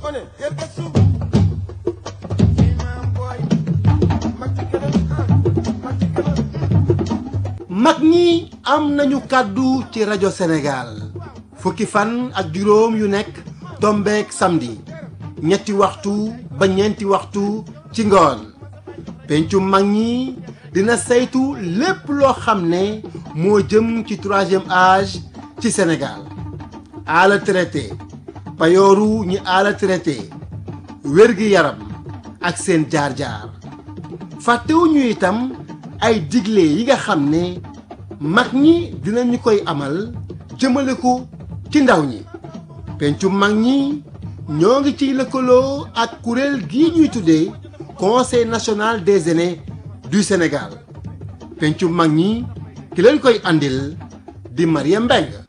gone del gëstu imam boy mag ci kanam ah mag ci kanam mag ñi am nañu kàddu ci rajo Sénégal fukki fan ak juróom yu nekk tombeek samedi ñetti waxtu ba ñeenti waxtu ci ngoon pencu mag ñi dina saytu lépp loo xam ne moo jëm ci troisième âge ci Sénégal ala traité payooru ñi ala traité wér-gi yaram ak seen jaar-jaar fàttewuñu itam ay digle yi nga xam ne mag ñi dinañu koy amal jëmale ko ci ndaw ñi pencu mag ñi ñoo ngi ciy lëkkaloo ak kuréel gii ñuy tuddee conseil national des aînés du Sénégal pencu mag ñi ki leen koy andil di Mariam Mbengue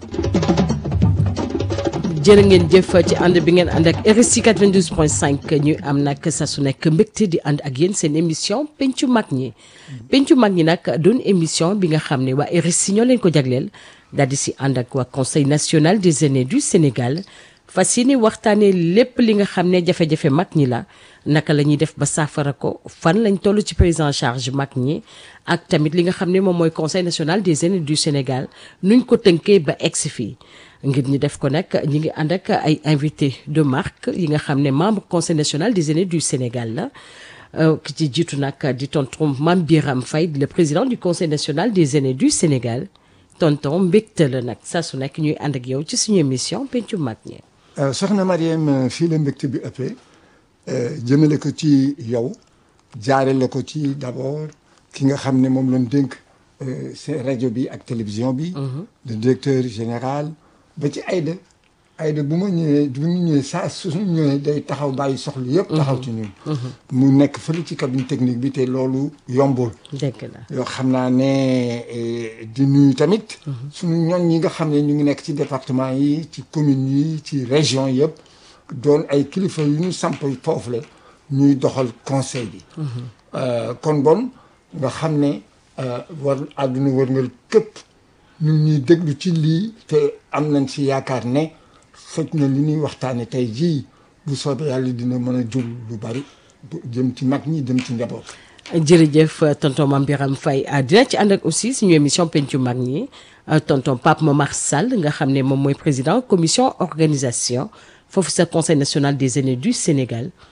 jërë ngeen jëf ci ànd bi ngeen ànd ak RSI 92.5 ñu am nag sa su nekk mbégte di ànd ak yéen seen émission pencu mag ñi pencu mag ñi nag doon émission bi nga xam ne waa RSI ñoo leen ko jagleel daal di si ànd ak waa conseil national des aînés du Sénégal fas yéene waxtaanee lépp li nga xam ne jafe-jafe mag ñi la naka la ñuy def ba saafara ko fan lañ toll ci prise en charge mag ñi ak tamit li nga xam ne moom mooy conseil national des aînés du Sénégal nuñ ko tënkee ba egsi fii ngir ñu def ko nag ñi ngi ànd ak ay invité de marque yi nga xam ne membre conseil national des aînés du Sénégal la ki ci jiitu nag di tonton Mame Biram Faye le président du conseil national des aînés du Sénégal tonton mbégte la nag saa su nekk ñuy ànd ak yow ci suñu émission pencu mag ñi soxna Mariam fii la mbégte bi ëppee jëmale ko ci yow jaarale ko ci d'abord ki nga xam ne moom lañ dénk seen rajo bi ak télévision bi le directeur général ba ci Aïda Aïda bu ma ñëwee bu ñu ñëwee saa suñu ñëwee day taxaw bàyyi soxla yëpp taxaw ci ñun mu nekk fële ci cabine technique bi te loolu yombul dëgg la yoo xam naa ne di nuyu tamit suñu ñoñ ñi nga xam ne ñu ngi nekk ci département yi ci communes yi ci région yëpp doon ay kilifa yu ñu samp foofu la ñuy doxal conseil bi kon bon nga xam ne war àdduna wërngal képp ñu ñuy déglu ci lii te am nañ si yaakaar ne xëj na li ñuy waxtaane tey jii bu soobee yàlla dina mën a jur lu bari jëm ci mag ñi jëm ci njaboot jërëjëf tonton Mame Biram Faye dina ci ànd ak aussi suñu émission pencu mag ñi tonton Pape Momar Sall nga xam ne moom mooy président commission organisation foofu sa conseil national des aînés du Sénégal